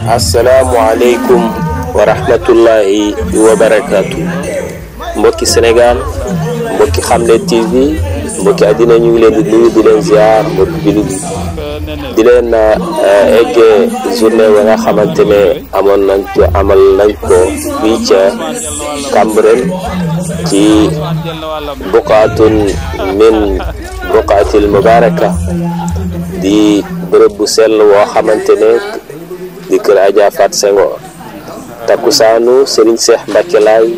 asalaamualeykum wa rahmatullahi wa barakaatu mbokki Sénégal mbokki Xamle TV mbokki àddina ñu ngi leen di nuyu di leen ziar mbokki jullit yi di leen eggee journée ba nga xamante ne amoon nañ ko amal nañ ko fii ca Cambérène ci buqaatun min buqaatil mubaraka di bërëb bu sell woo xamante ne di kër Adja Fat Senghor takkusaanu Serigne Cheikh Mbacke Laay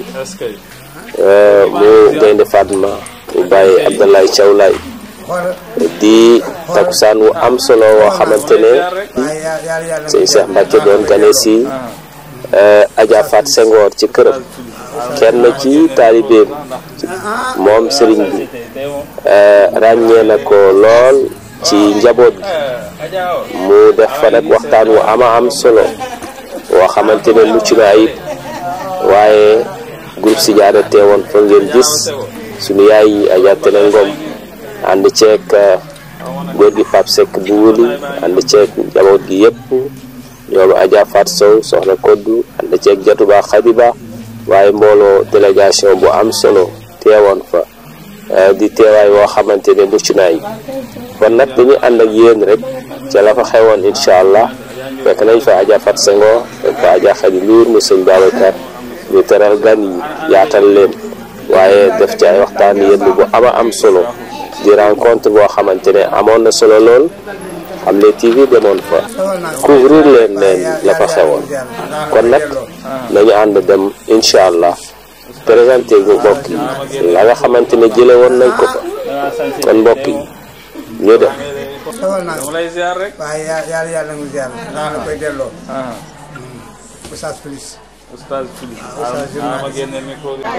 mu Gaynde Fatma mu bàyyi Abdoulaye Thiaw Laay di takkusaan wu am solo woo xamante ne Serigne Cheikh Mbacke doon gane si Adja Fat Senghor ci këram kenn ci taalibeem moom Serigne bi ràññee na ko lool ci njaboot gi mu def fa nag waxtaan wu ama am solo woo xamante ne mucc na ayib waaye groupe si jaada teewoon fa ngeen gis suñu yaay yi Adja Tene Ngom ànd ceeg góor gi Pape Seck bu wuli ànd ceeg njaboot gi yëpp ñoom Adja Fat Sow soxna Koddu ànd ceeg Jatuba Xadiba waaye mbooloo délégation bu am solo teewoon fa di teewaay woo xamante ne mucc na ayib kon nag dañuy ànd ak yéen rek ca la fa xewoon incha allah fekk nañ fa Adja Fat Senghor fekk fa Adja Khady Ndour mu sëñ Babacar ñu teral gan yi yaatal leen waaye def ci ay waxtaan yenn bu ama am solo di rencontre boo xamante ne amoon na solo lool Xamle TV demoon fa couvrir leen leen la fa xewoon kon nag nañu ànd dem incha allah présenté gu mbokk yi la nga xamante ne jële woon nañ ko fa kon mbokk yi ñu dem dama lay ziar rek. waaye yàlla yàlla nga ziar la koy delloo. Oustaz Félix. Oustaz Félix. ah ma génne micro bi.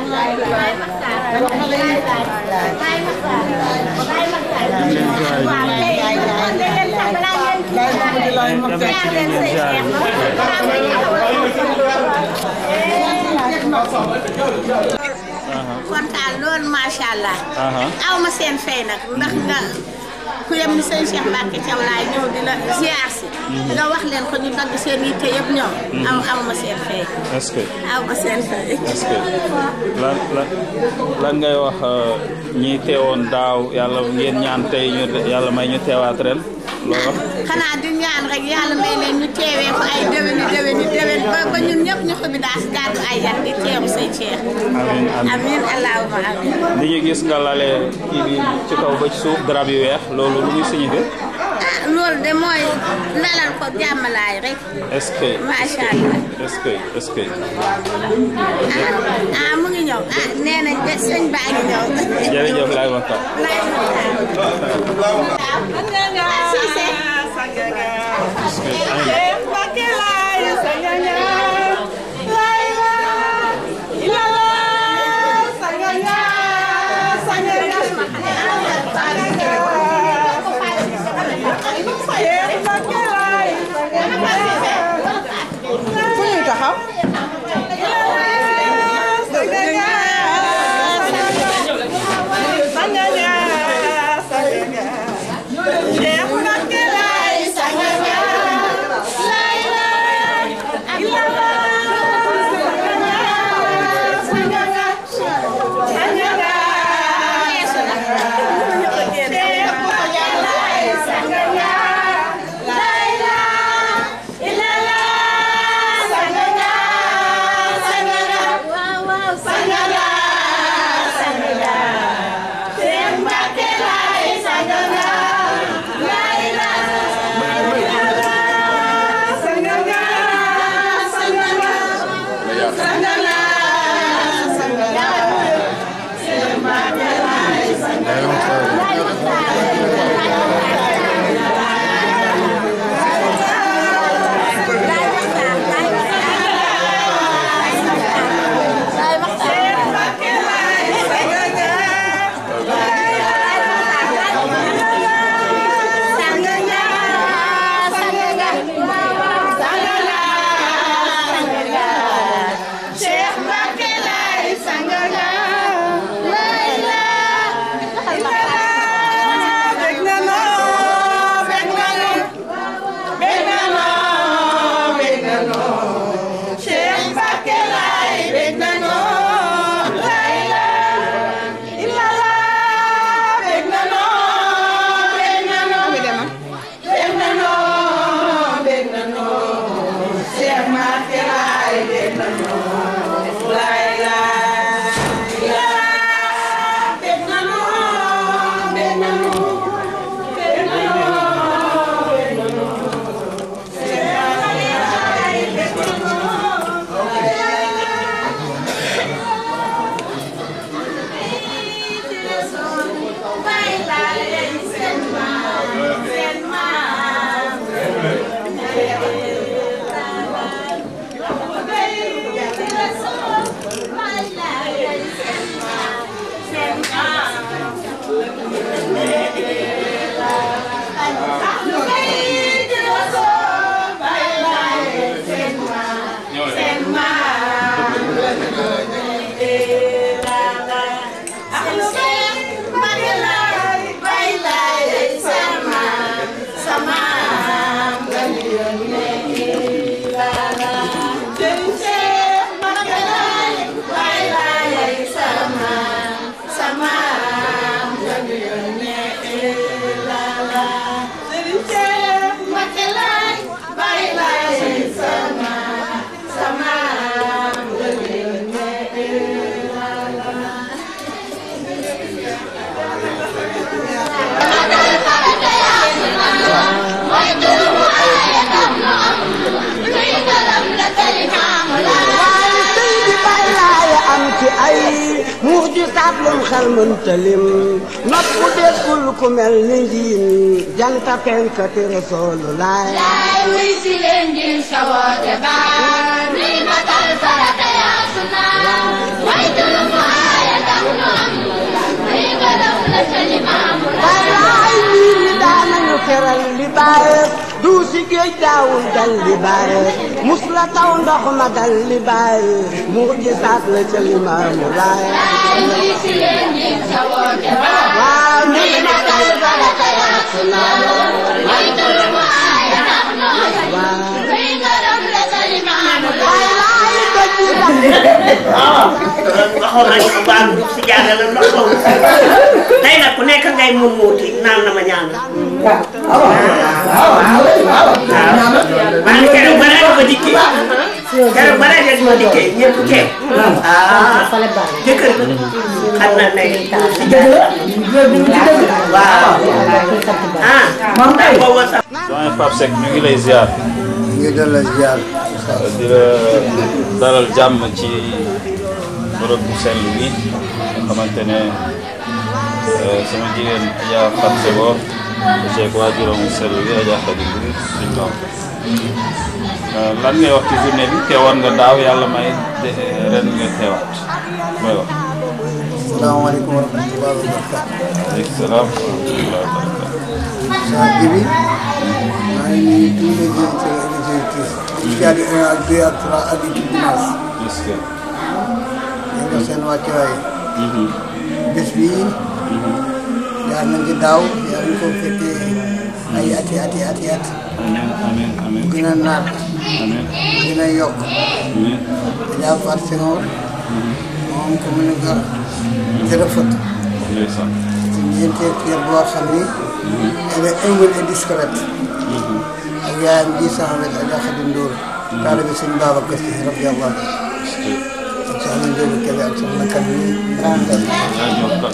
kontaan loolu macha allah. aw ma seen fay nag ndax nga ku yem ni sëñ Cheikh Mbacke Thiaw laay ñëw di la ziar si. nga wax leen ko ñu dagg seen yitte yëpp ñëw. aw aw ma seen fay. est-ce que aw ma seen fay. est-ce que lan lan lan ngay wax ñi teewoon daaw yàlla ngeen ñaan tey ñu yàlla may ñu teewaat ren loo wax. xanaa di ñaan rek yàlla may leen ñu teewee ko ay déwéni déwéni déwén ba ba ñun ñëpp ñu xobi daal si gàddu ay yan di teewu sëñ Cheikh. amiin amiin amiin allahumma amiin. li ñu gis nga lale kii bi ci kaw ba ci suuf drap yu weex loolu lu muy signifié ah loolu de mooy lalal ko jàmmalaay rek. est-ce que macha allah. est-ce que est-ce que ah ah mu ngi ñëw ah nee nañ de sëñ baa ngi ñëw. jërëjëf laay waxtaan. laay Cissé. fu ñuy taxaw Cheikh Mbacke laay matal mëntalim nopp déggul ku mel ni njiin janta penkati rasulullah laay wuy si leen ngir sa woote baa ni matal farata yaa sunna way tulu mu aaya tax nu am muy gërëm la sa limaamu wallaay ñii li daanañu keral li baaye du si géej daawul dal li baaye mus la taw ndox ma dal li baaye mu gisaat la ca limaamu laay laay wuy si leen ngir sa woote baa waaw ni matal farata yaa sunna way tulu mu aaya tax nu am muy gërëm la sa limaamu wallaay doj yi dal waxoon nañu ko baal si jaarale la ndox taw tey nag ku nekk ngay mun muuti naan na ma ñaan waaw maa ngi keroog ba rajo ba dikkee keroog ba rajo ma dikkee ñëpp kee ah jëkkër xam na ne si jaarale waaw ah moom day boobu sax doyen Pape Seck ñu ngi lay ziar ngi delloo ziar di la dalal jàmm ci bërëb bu sell bi nga xamante ne eh, sama jigéen Adja Fat Sego ceeg waajuram bu sell bi Adja Khady Mbiri suñ doom lan ngay wax ci journée bi teewoon nga daaw yàlla may de- ren nga teewaat mooy wax salaamaaleykum wa rahmatulah wa barakatu aleykum salaam wa rahmatulah wa barakatu saa jibi maa ngi nuyu tous les directeurs et les directrices ci àddi un ak deux ak trois ak équipe dimanche est-ce que ñu ngi seen wàccuwaay bés bi jaar nañ ci daaw yaa ngi ko fekkee ay ati ati ati at amiin amiin amiin gën a naat amiin gën a yokk amiin Adja Fatou Senghor moom commune Gor jërëfët ndeysaan ci ñeenteel kër boo xam ni elle est humble et discrète ak yaayam ji sama wet Adja Khady Ndour taalibe sëñ Babacar Si radiyallahu anhu ak soxna Njóobu Kebe ak soxna kan yi ak yaa jokkal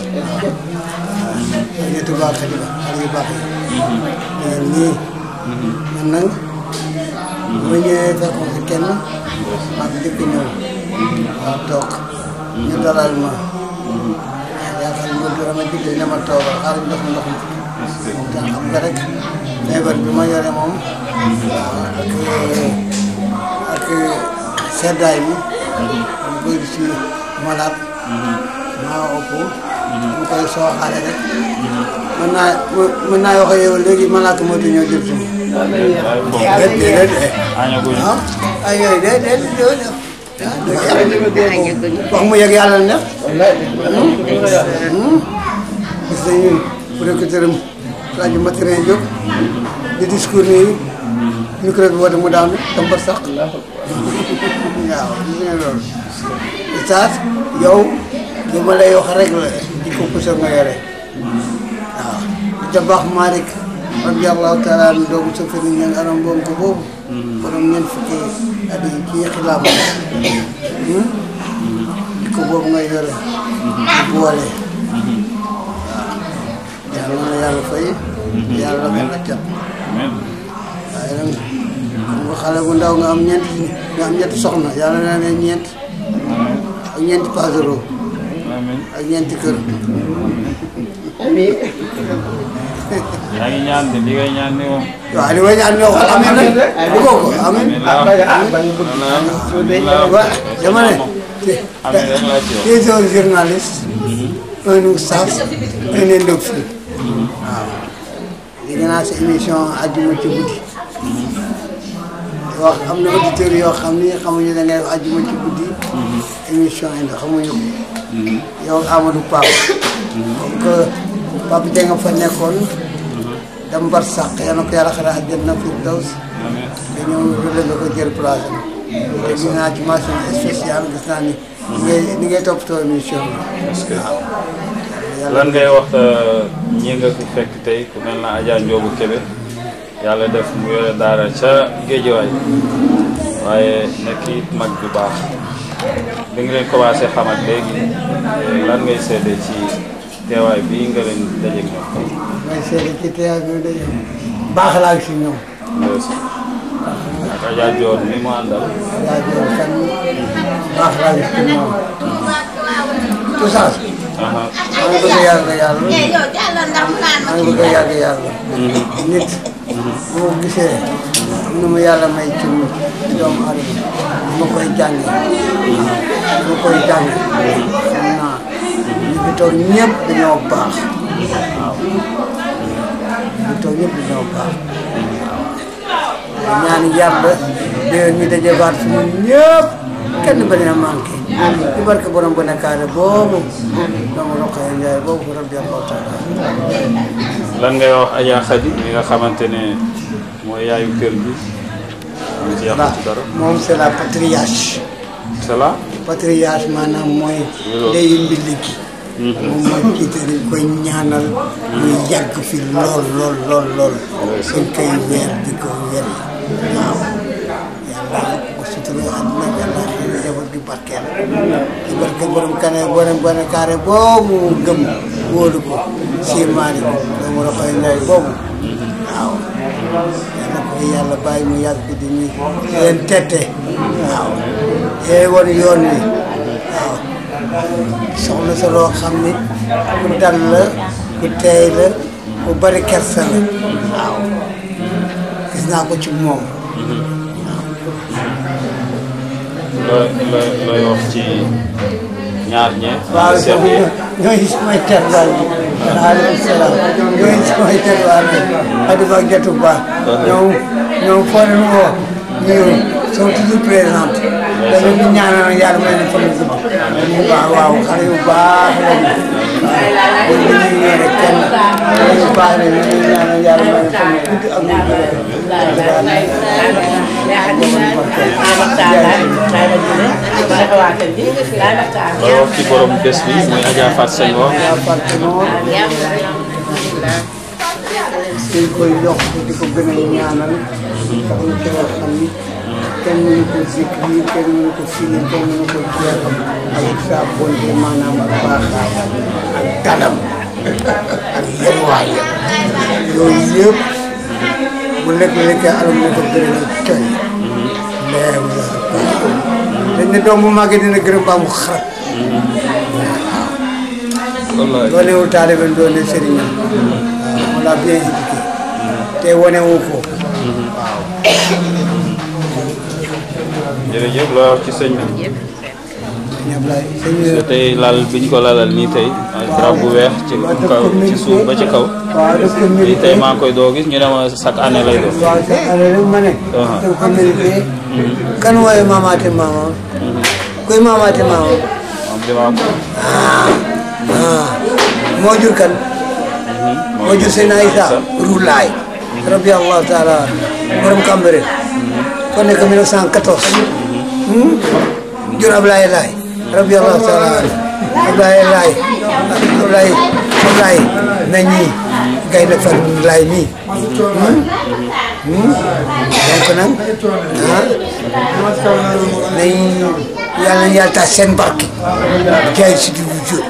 ñetti baax xadi ba xale yu baax yi ñeen ñii man nag bu ma ñëwee fekkoon fi kenn maa ngi jëkk ñëw waaw toog ñu dalal ma yaakaar ni loolu dama digle ne ma toogal xaaral ndox mi ndox mi te xam nga rek feebar bi ma yore moom ak ak seddaay bi mu bëri si malade maa ëpp mu koy sooxaale rek mën naa mën naa wax ak yow léegi malaaka moo ñëw jël si ma déet déet déet añaguñu ah ay yooyu déet déet déet wax mu yegg yàlla ne gis nañu producteur am rajo Mathurin Diop di discours nii micro bi woote mu daanu tambar sax waaw gis nga loolu Oustaz yow li ma lay wax rek la di ko puso nga yore waaw di tabax Malick radiyallahu taala an doomu sa fëri ñan aram boobu ko boobu borom ñeent fukki at yi kii xilaam di ko boobu nga yore di boole waaw yàlla na yàlla fay yàlla mel na cat amiin waaye nag xam nga xale bu ndaw nga am ñeent nga am ñetti soxna yàlla na ne ñeent ak ñeenti pasero amiin ak ñeenti kër yaa ngi ñaan de li ngay ñaan ni moom waaw li may ñaan ñoo xool amiin nag bëggoo ko amiin amiin laa wa dama ne amiin rek laa ci wax des un journaliste un oustaz un indophile waaw dégg naa sa émission àjjuma ci guddi wax am na auditeurs yoo xam ni xamuñu da ngay wax àjjuma ci guddi émission indi xamuñu ko yow Amadou Pape comme que Pape Dieng nga fa nekkoon dem bar sàq yal na ko yàlla xare àjjana fi daws amiin nga ñëw relevé ko jël place am te gis naa ci mention spéciale gis naa ni ni ngay ni ngay toppatoo émission est-ce que bi lan ngay wax ñi nga fi fekk tey ku mel na Adja Ndiobu Kébé yàlla def mu yore daara ca géejewaay waaye nekk it mag bu baax bi nga leen commencé xamat léegi lan ngay seede ci teewaay bii nga leen dajeeg ñoom. may seede ci teewaay bi dañu baax laa si ñoom ak Adja Dior mi mu àndal. yaa joor kan baax laa si ñoom tout ça aha maa ngi bëgg a yàgg yàlla eh yow jàllal ndax mu naan ma maa ngi bëgg a yàgg yàlla nit bu ma gisee am na ma yàlla may ci doomu aadama ma koy jànge waaw ma koy jànge xam naa ñu fi toog ñëpp dañoo baax waaw ñu fi toog ñëpp dañoo baax waaw ñaan yàlla déwén ñu daje baat fi ñun ñëpp kenn bañ a manqué ci barke borom bu nekkaare boobu doomu Rokhaya Ndiaye boobu rabbi allahu taala lan ngay wax Adja Khady mi nga xamante ne mooy yaayu kër gi am ci yàqu ci dara moom c'est la patriarche c'est là patriarche maanaam mooy ndeyu mbilli gi moom mooy jiite dañ koy ñaanal muy yàgg fi lool lool lool lool dañ koy weer di ko weer waaw yàlla ko sutura àdduna yàlla xëy na jabar gi barkeel ci barke borom kane borom bone kaare boobu gëm wóolu ko siirmaani ko doomu Rokhaya Ndiaye boobu waaw yàlla ko fi yàlla bàyyi mu yàgg di ñu leen tette waaw yee woon yoon wi waaw soxna sa loo xam ni ku dal la ku teey la ku bari kersa la waaw gis naa ko ci moom looy looy looy wax ci ñaar ñee waaw seet yi ñooy samay terwaal yi waaleykum salaam ñooy samay terwaal yi Adama ak Jatu Ba ñoom ñoom foo leen woo ñu sont toujours présentes dañu ñu ñaanal yàlla may na fan gudd ñu baax waaw xale yu baax lañu waaw bu ñu ñëwee rek kenn xale yu baax lañu ñu ñaanal yàlla may na fan gudd ak mu looy wax ci borom bés bi muy Adja Fat Senghor dañ koy yokk di ko gën a ñaanal sax na ci loo xam ni kenn mënu ko zikri kenn mënu ko firi kenn mënu ko jeexal ak sa bonte maanaam ak baaxaayam ak dalam ak yërwaayam yooyu yëpp bu lekk lekkee alam ne ko gërëm ak coy leew la dañ ne doom bu màggee dina gërëm baa mu xarat wallaay doonewul taalibe doone sëriñam on l'a bien éduqué te wane wu ko jërëjëf looy wax ci sëñ bi sëñ Ablaye sëñ tey lal bi ñu ko lalal nii tey drap bu weex ci kaw ci suuf ba ci kaw waaw daf ko lii mérité tey maa ngi koy doo gis ñu ne ma chaque année lay doon waaw sa année rek ma ne daf ko mérité kan wooye maamaate maamam kuy maamaate maamam moom li ma ko ah moo jur kan moo jur seen Aïssa Roulaay rabbi allahu taala borom Cambérène kon nekk 1914 hmm? jur Ablaye Laay rabbi allahu taala Ablaye Laay Ablaye Ablaye nañ ñi gay na fan laay mii hmm? hmm? donc nag ah nañ yàlla na yàlla tax seen barke jaay si di jur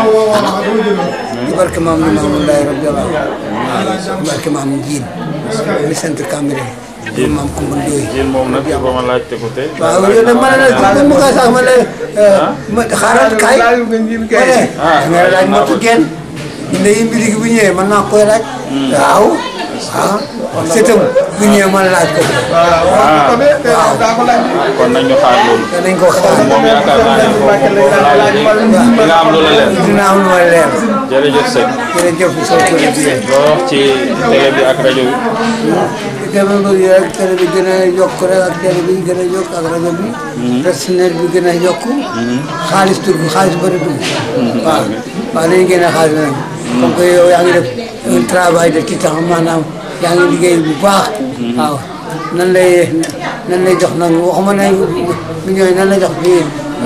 di barke maam ni maam Laay rabbi allahu di barke maam Njiin mi sant Cambérène maam Kumba Ndooy yéen moom nag ba ma laajte ko tey waaw yow nag man la mu ko sax ma ne ma xaaral kaay ma ne nga laaj ma tuggeen ndey mbiri gi bu ñëwee man naa koy laaj waaw ah sëtam bu ñëwee man laaj ko waaw kon nañ ñu xaar loolu danañ ko xaar moom yaakaar naa ne foofu foofu laaj di nga am lu la leer dina am lu ma leer jërëjëf sëñ jërëjëf soo ko defee loo wax ci télé bi ak rajo bi dama bëgg rek télé bi gën a yokk rek ak télé bi gën a yokk ak rajo bi personnel bi gën a yokk xaalis tur bi xaalis bëri dugg waaw waaw nañu génne xaalis nag comme que yow yaa ngi def un travail de titan maanaam yaa ngi liggéey bu baax waaw nan lay nan lay jox nag waxuma ne millions yi nan lay jox fii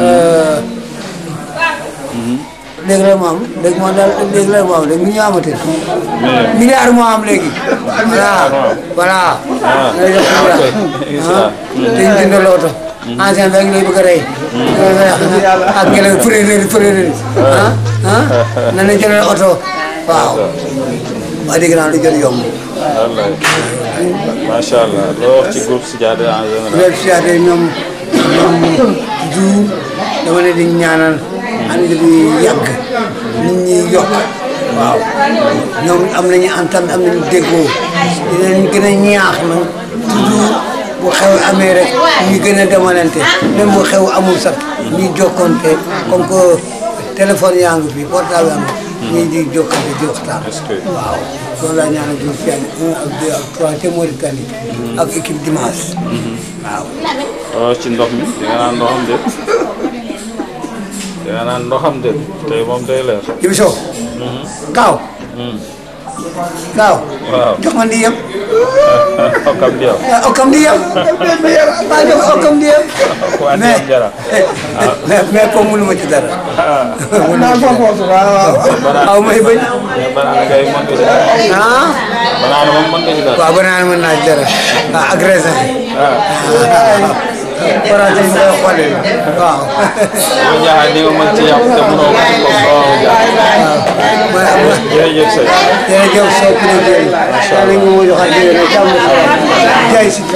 léegi la mu am léegi moo daal léegi la mu am léegi million amatul milliard moo am léegi voilà voilà na la jox milliard te ñu jënd looto ancien bi ak lay bëgg a rey ak ngelaw fëréeréeri fëréeréeri ah ah nan la jëndal oto waaw wax dëgg naa lu jot yomb wallaay macha allah loo wax ci groupe Sidiada en général loolu si yaate ñoom ñoom toujours dama leen di ñaanal ànd bi yàgg nit ñi yokk waaw ñoom am nañu entente am nañu déggoo di leen gën a ñaax nag toujours bu xew amee rek ñu gën a demalante même bu xew amul sax ñuy jokkonte comme que téléphone yaa ngi fi portable yaa ngi fi ñuy di jokkante di waxtaan waaw loolu laa ñaanal di fi un ak deux ak trois te Mauritanie ak équipe dimanche waaw waaw ci ndox mi di nga naan ndoxam déet di nga naan ndoxam déet tey moom day leer. Jibi Sow kaaw kaaw waaw jox ma ndiyam okkam di yow. ah okam ndiyam maa jox okam ndiyam waa mais Ndiyam Jara. mais mais comme mënu ma ci dara naa foofu waaw waaw aw may bañ mais banaana kay mën nga ci dara. ah banaana moom mën nga ci dara. waaw banaan mën naa ci dara ah ak raisin farata yi ngay xoolee waaw yow Ndiakhate ni nga mën ci yàqu te mënoo ko ci comme waaw Ndiakhate. jërëjëf sëñ. jërëjëf Sow ku ne jërëjëf yàlla ñu ma joxaat jërëjëf ne jàmm jaay si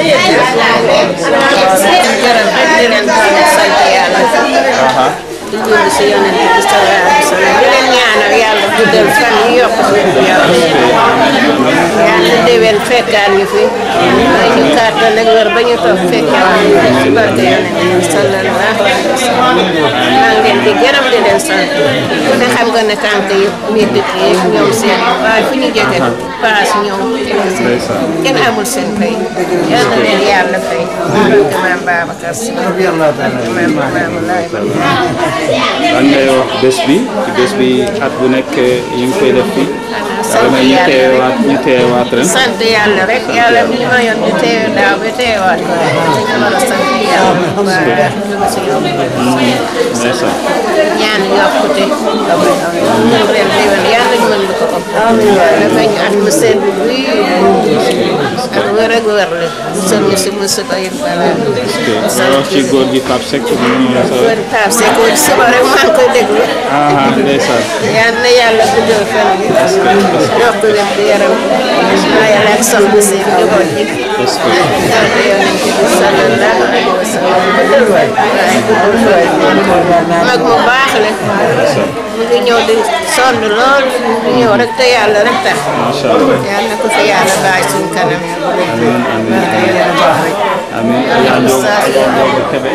gërëm rek di leen sant yàlla di julli si yonent bi sallallahu alayhi wa sallam di leen ñaanal yàlla guddal fan yi yokk suñu yaram yàlla déwén fekkaan ñu fi may ñu kàttan ak wér ba ñu toog fekkaan ñu fi si barke yonent bi sallallahu alayhi wa sallam maa ngi leen di gërëm di leen sant ku ne xam nga ne tànk yi métti yi ñoom seen waaye fu ñu jóge paas ñëw kenn amul seen fay yal na leen yàlla fay barke maam Babacar Si maam maam Laay lan ngay wax bés bi ci bés bi at bu nekk ñu ngi koy def fii. sant yàlla may ñu yàlla teewaat ñu teewaat ren. sant yàlla rek yàlla mi ñu mayoon ñu teew daaw ba teewaat ko rek dañu war a sant yàlla bu baax ñu ngi si yow ndeysaan. ñaan yokkute mën ren déwén yàlla ñu mën lu ko ëpp dafa ñu at mu sedd bi ak wér ak wér la musal ñu si musiba yi balaa nga wax ci góor gi Pape Seck mu ñëw sa. wér Pape Seck wér suba rek maa ngi koy déglu ah ndeysaan. yal na yàlla guddal fan bi yokk leen di yaram naa yàlla ak soxna si njaboot ji est-ce que barke yonent bi sallallahu alayhi wa sallam guddal fan waaye guddal fan mag mu baax la mu ngi ñëw di sonn lool di ñëw rek te yàlla rek tax macha allah. yal na ko fi yàlla bàyyi suñu kanam amiin amiin amiin Adja Ndiob Adja Ndiob Kébé.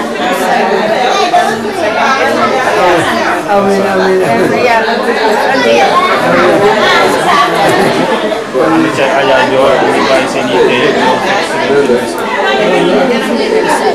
amiin amiin yàlla guddal fan bi kon ni ca Adja Ndiob ñu bàyyi seen yitte yëpp ñëw fekk si leen ci bés bi.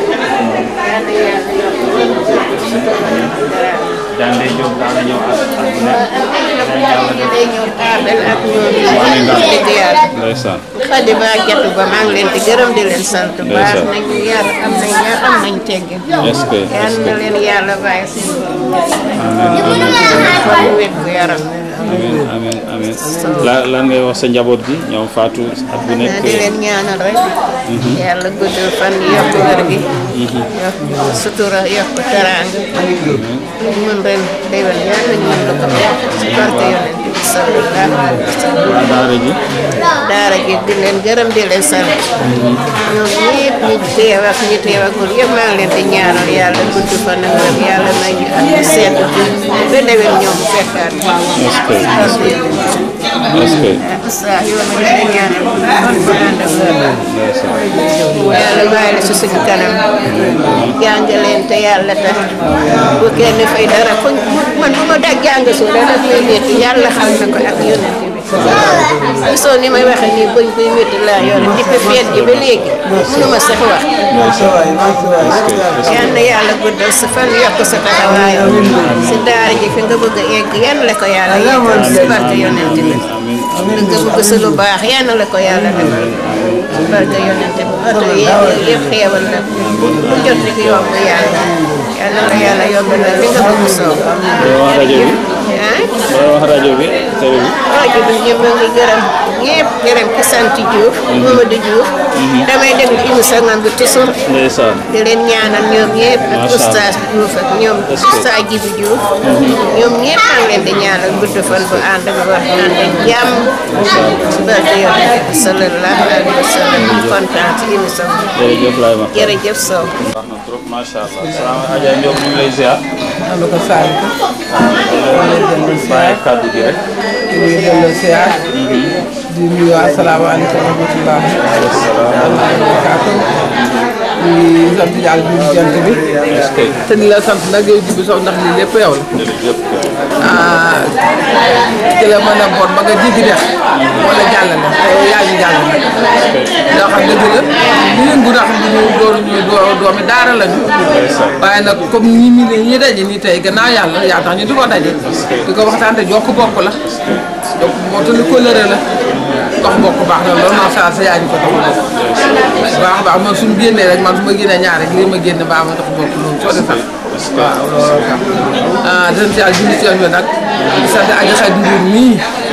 Dande Diop daana ñëw at at bu nekk. day ñëw taabal ak ñoom Amiin daal. dëgg yàlla ndeysaan. xadi ba jatu ba maa ngi leen di gërëm di leen sant baax Ndeysaan. nañu yar am nañ yar am nañ teggin est-ce que yal est-ce na que leen yàlla bàyyi seen amiin amiin fan wér gu yaram amiin amiin amiin la lan ngay wax sa njaboot gi ñoom Fatou at bu nekk. di leen ñaanal rek yàlla guddal fan yokk wér gi yokk sutura yokk teraanga mën ren déwén yàlla ñu mën la ko si barke yonent bi sallallahu alayhi wa sallam waa daara ji. daara ji di leen gërëm di leen sant ñoom ñëpp ñu teew ak ñu teew ak ñun yëpp maa ngi leen di ñaanal yàlla gudd fan ak wér yàlla may ñu ak ñu sedd ba déwén ñoom fekkaat est-ce que est-ce que est-ce que saa yoo ma leen di ñaanal kon fa ànd ak wér ndeysaan. yàlla bàyyi la si suñu kanam jàng leen te yàlla tax bu kenn fay dara fuñ man bu ma daj jàng suuf rek daf may métti yàlla xam na ko ak yonent bi gisoo ni may waxee nii buñ buy métti laa yore depuis feet gi ba léegi mënuma sax wax yal na yàlla guddal sa fan yokk sa taxawaay si daara ji fi nga bëgg a egg yan la ko yàlla yeggal si barke yonent bi li nga bëgg sa lu baax yan la ko yàlla def si barke yonent bi oto yi yëpp xeewal na lu jot rek yomb yàlla yal na la yàlla yombal li nga bëgg soo Doo wax rajo bi ah doo wax rajo bi télé bi. rajo bi ñëpp a ngi gërëm ñëpp gërëm ki sant Diouf Mamadou Diouf damay déglu émission ngam bi toujours ndeysaan. di leen ñaanal ñoom ñëpp ak Macha Allah. oustaz Diouf ak ñoom Est-ce que- oustaz Djibi Diouf ñoom ñëpp maa ngi leen di ñaanal gudd fan bu ànd ak wax ànd ak jàmm ci barke yonent bi sallallahu alayhi wa sallam ñu kontaan ci émission bi jërëjëf laay wax. jërëjëf Sow baax na trop macha allah. salaam Adja Ndiob ñu ngi lay ziar. ànd ko saali ko wala delloo bàyyi siyaar kàddu gi rek di delloo siyaar di nuyu asalaamaaleykum wa rahmatulah wa barakaatu di sant yàlla bi jant bi te di la sant nag yow jibi sox ndax lii lépp yow la jërëjëf ah ki la mën a boot ba nga jéggi def wala jàllale te yow yaa ngi jàllale ndax xam dëgg la li yëngu ndax ñu doon ñu doo doomi daara lañu waaye nag comme ñi mi ñi daje nii tey gannaaw yàlla yaa tax ñu di ko daje di ko waxtaan te jokk bokk la donc moo tax lu kóllëre la dox bokk baax na loolu macha allah sa yaa ñu ko dox bokk baax baax man suñu génnee rek man su ma génnee ñaar rek lii ma génne baax ma dox bokk loolu soo de sax waaw loolu tax ah dinañ si yàlla julli ci yoon bi nag di sant aji xay nduur mii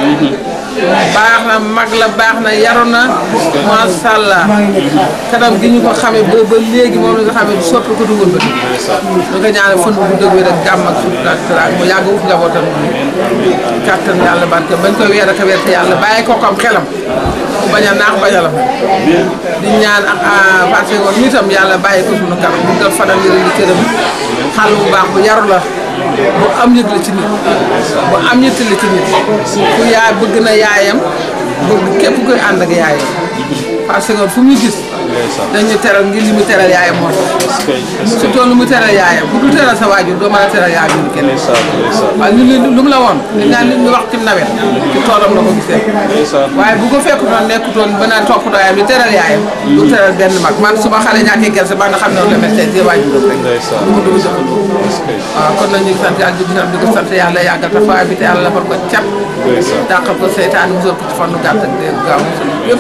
baax na mag la baax na yaru na macha allah kanam gi ñu ko xamee ba ba léegi moom la nga xamee soppi ko dugul ba ñu ko ñaanal fan bu dëgg bi rek jàmm ak sutura ak teraanga mu yàgg wut njabootam bi kàttan yàlla barke bañ koy weer ak a weer te yàlla bàyyi ko kom xelam mu bañ a naax bañ a la di ñaan ak parce que woon nitam yàlla bàyyi ko suñu kanam bu dal fanal wéral li këram xal bu baax bu yaru la bu am yëg la ci nit bu am yëtt la ci nit ku yaay bëgg na yaayam bëgg képp koy ànd ak yaayam parce que fu muy gis dañu teral ngir li mu teral yaayam moo tax surtout lu mu teral yaayam bu du teral sa waajur doo mën a teral yaayam ñu kenn waaye ñu li lu mu la woon li naan li ñu wax ci nawet ci toolam la ko gisee waaye bu ko fekkutoon nekkutoon ba naan topp yaayam di teral yaayam du teral benn mag man su ma xale ñàkkee gerte ba nga xam ne loolu la mel tey waajur rek du ma dugg jëfandikoo waaw kon nag ñu ngi sant yàlla di sant di ko sant yàlla yàggal taxawaay bi te yàlla defal ko cat dàqal ko seytaane musal ko ci fannu gàtt ak dee gaaw musal yëpp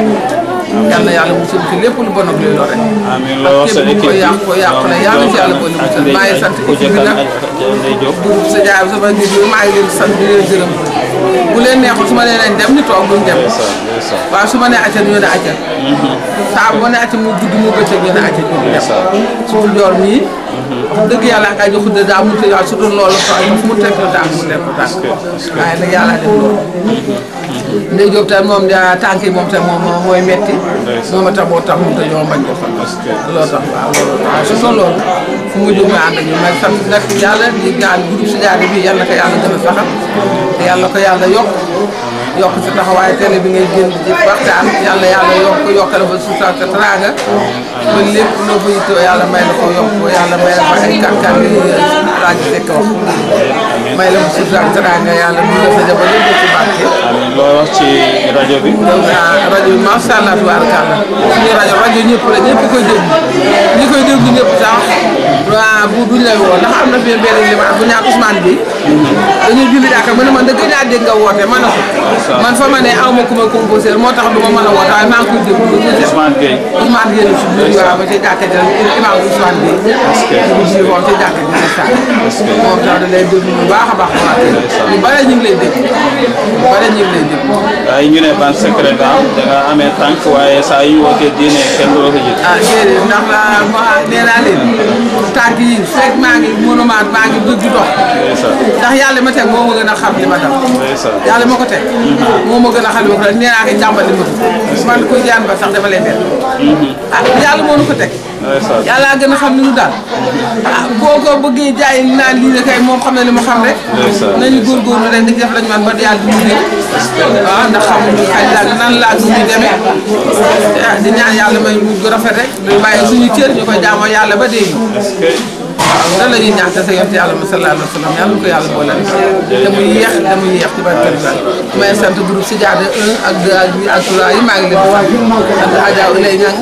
yal na yàlla musul ci lépp lu bon ak luy lore amiin loo sa képp ku ko yàq ko yàq na yàlla ci yàlla boole musal maa ngi sant équipe bi nag groupe sa jaay sama nit yi maa ngi leen di sant di leen gërëm bu leen neexul su ma nee nañ dem ñu toog duñ dem waaw su ma nee acca ñu ne acca saa bu ma nee acca mu gudd mu bëccëg ñu ne acca ñu dem surtout joor mii wax dëgg yàlla ak aji xudde daa munte waaye surtout loolu fa fu mu teg la tànk mu teg ko tànk waaye nag yàlla def loolu ndey Jóob tam moom da tànk yi moom tam moom mooy metti moom a tax moo tax mu te ñoo bañ ko fan loolu tax waaw loolu waaw surtout loolu fu mu jóg ma ànd ak ñu may sant nag yàlla di gaan groupe si jaade bi yàlla ko yàlla gën a saxal te yàlla ko yàlla yokk yokk si taxawaay télé bi ngay génn di waxtaan yàlla yàlla yokk yokkale fa suuf sa teraanga ba lépp loo fa yittoo yàlla may la ko yokk yàlla may la fa ay kàttan yi rajo fekk wax may la fa suuf sa teraanga yàlla mu la sa jabar yëpp ci barke amiin loo wax ci rajo bi rajo bi macha allah tubaarkàlla suñu rajo rajo ñëpp la ñëpp koy déglu ñi koy déglu ñëpp sax waaw bu duñ lay woo ndax am na fi benn limaat bu ñaan Ousmane bi dañuy julli jàkka mu ne man dëgg naa dégg nga woote ma ne ko man fa ma ne aw ma ku ma composé moo tax du ma mën a woote waaye maa ngi koy déglu Ousmane Gueye Ousmane Gueye la tudd waaw ba ci jàkka ji imam Ousmane Gueye ñu ji moom ci jàkka ji ne saa moom tax da lay déglu bu baax a baax waa ñu bare ñu ngi lay dégg ñu bare ñu ngi lay dégg waaye ñu ne ban secret nga am da nga amee tànk waaye saa yu ñu wootee diine kenn du la ko jël ah déedéet ndax ma nee naa leen tànk yi fekk maa ngi monument maa ngi dëgg dox ndax yàlla ma teg moo ma gën a xam li ma dal yàlla ma ko teg moo ma gën a xam li ma ko dal nee naa ko jàmbal li ma ko man ko jaan ba sax dama lay benn ah yàlla moo nu ko teg yàlla gën a xam li nu daal ah boo ko bëggee jaay naan lii la kay moom xam na li mu xam rek nañu góorgóorlu rek di def lañu man ba yàlla du ñu waaw ndax xamuñu xay laag nan laag nu muy demee di ñaan yàlla may mu gu rafet rek di bàyyi suñu cër ñu koy jaamoo yàlla ba dee waaw lan la ñuy ñaan te sa yonent yàlla ma sallallahu alayhi wa sallam yàlla ko yàlla boole te mu yéex te mu yéex ci barke bi may sant groupe si jaade 1 ak 2 ak 8 ak 3 yi maa ngi leen di sant sant Adja Ulay Ñang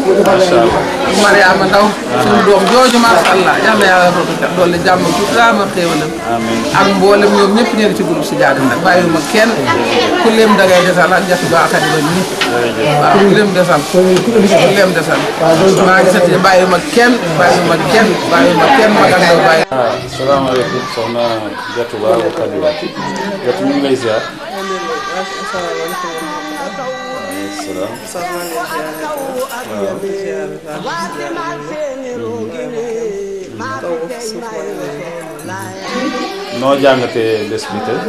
Mariama Ndaw suñu doom jooju macha allah yal na yàlla rootu kat doole jàmm tuutaama xéewalam ak mboolem ñoom ñëpp ñu ngi ci groupe si jaade nag bàyyiwuma kenn ku leen dangay desal ak jatu ba akadi ba nii waaw ku leen desal ku leen desal maa ngi sant bàyyiwuma kenn bàyyiwuma kenn bàyyiwuma kenn magal ndaw bàyyi salaamaaleykum soxna Jatou Ba wa Kadi Jatou ñu ngi lay ziar. noo jàngatee bés bi tey.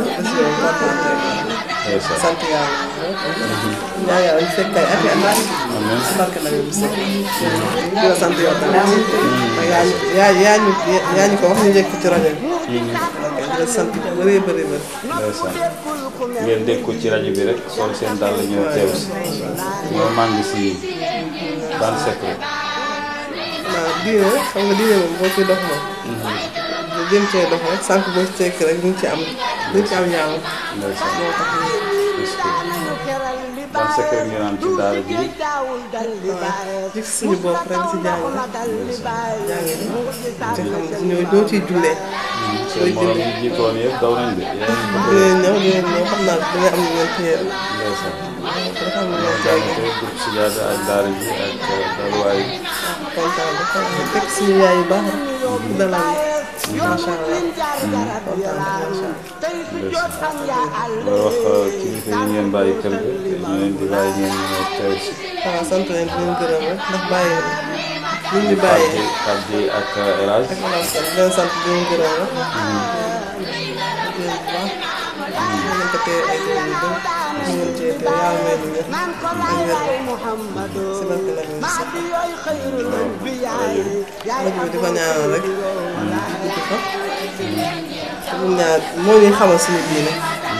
sant yàlla. ñaan yàlla ñu fekk ay ati at. si barke na bi sëñ di la sant yow tamit. yaa ñu yaa yaa ñu yaa ñu ko wax ñu njëkk ci rajo bi. di la sant bu bëree bëri bëri. ndeysaan ngeen dégg ko ci rajo bi rek sol seen dàll ñëw teew si ñoo màngi si ban secret waaw diine xam nga diine moom boo ci dox moom. nga jëm cee dox rek sànq boo ci tekk rek ñu ngi ci am ñu ngi ci am ñaaw. ndeysaan moo tax ñu est-ce que ban secret ngeen am ci daara ji ci suñu bopp rek si jàng rek. jàng ni te xam nga ñooy doo ciy jullee. seen morom yi jiitoon yëpp daw nañ de yéen a ngi dinañ ñëw dinañ ñëw xam naa dina am lu ngeen téye rek. ndeysaan dafa am lu ngeen jàng téye ko groupe si jaada ak daara ji ak daluwaay yi kontaan na xam nga fekk suñu yaay yu baax rek. dalal macha allah kontaan na macha allah. loo wax kilifa yi ngeen bàyyi kër ga te ñu leen di bàyyi ngeen ñëw teew si waaw sant leen di leen gërëm rek ndax bàyyi ñu ñu bàyyee. Pape Dieye ak El Hadj ak maanaam sant di leen sant di leen gërëm rek. di leen bu baax. ñu ngi ko téye ay déglu yu bëri. ñu ngi cee téye yàlla may ñu wér. ak wér. si barke la ñu sax. nag bi di ko ñaanal rek. di ko fa. te bu ñaar moo ñuy xamal suñu diine.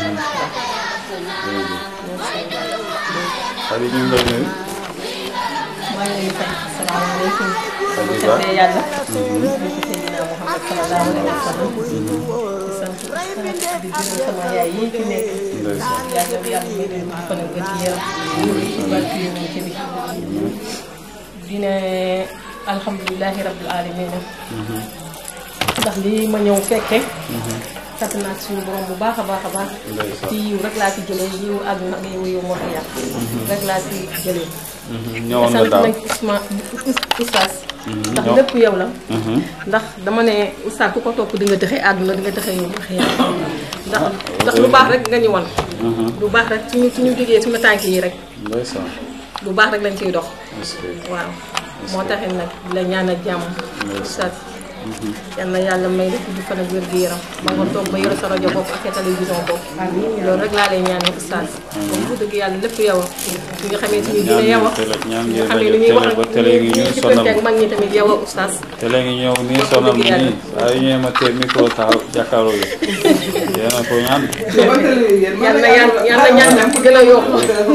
Aliou ñu ngi lay nuyu maa ngi leen di fay asalaamaaleykum. Aliou bu Ba santee yàlla. di ko Seydina Muhammad sallallahu alayhi wa sallam. di sant di gërëm sama yaay yi fi nekk. ndeysaan yàlla yàlla may leen di fan ak wér gi yaram. ci barke yonent bi. di ne alhamdulilahi rabbil alamin ndax lii ma ñëw fekke sant naa ci suñu borom bu baax a baax a baax. Ndeysaan. ci yiw rek laa ci jëlee yiw àdduna ak yiw yow moo fi yàq. rek laa ci jëlee. ñëwoon nga daaw sant nañ Ousmane Oustaz. ndax ñëw- lépp yow la. ndax dama ne Oustaz ku ko topp di nga dëxee àdduna di nga dëxee yow wax yàlla. ndax ndax lu baax rek nga ñu wan. lu baax rek suñu suñu jógee suñu tànk yi rek ndeysaan lu baax rek lañ ciy dox. est-ce que waaw moo taxit nag di la ñaanal jàmm. Oustaz yal na yàlla may la gudd fan ak wér gu yaram ba nga toog ba yore sa rajo bopp ak sa télévision bopp loolu rek laa lay ñaanal Oustaz. moom bu dëgg yàlla lépp yow a. ñi nga xamee suñu dina yow a. télé ñaan ñi ngeen nga xamee rajo ni ñuy wax télé ba télé ngi ñuy ci sonal ak mag ñi tamit yow a Oustaz. télé ngi ñëw nii sonal ma nii saa yu ñëwee ma teel micro taxaw jàkkaarloo yi yéen a ko ñaan yal na yal yal na ñaan nag gën a yokku.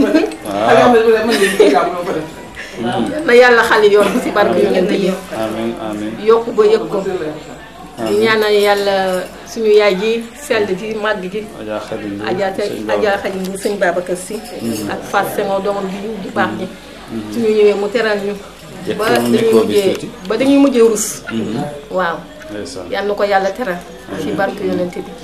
waaw na yàlla xali yoon bi si barke yonent yi amiin amiin yokku ba yëg ko. di ñaanal yàlla suñu yaay ji sell ji màgg ji. Adja Khady Ndour Adja sëñ Adja Ba Xadi Ndour sëñ Babacar Si. ak Fatou Senghor doomam ji di baax ji. suñu ñëwee mu teral ñu. ba Jëkkëram dañuy micro bi mujjee tuuti. ba dañuy mujjee rus. waaw ndeysaan yal na ko yàlla teral. ci barke yonent bi.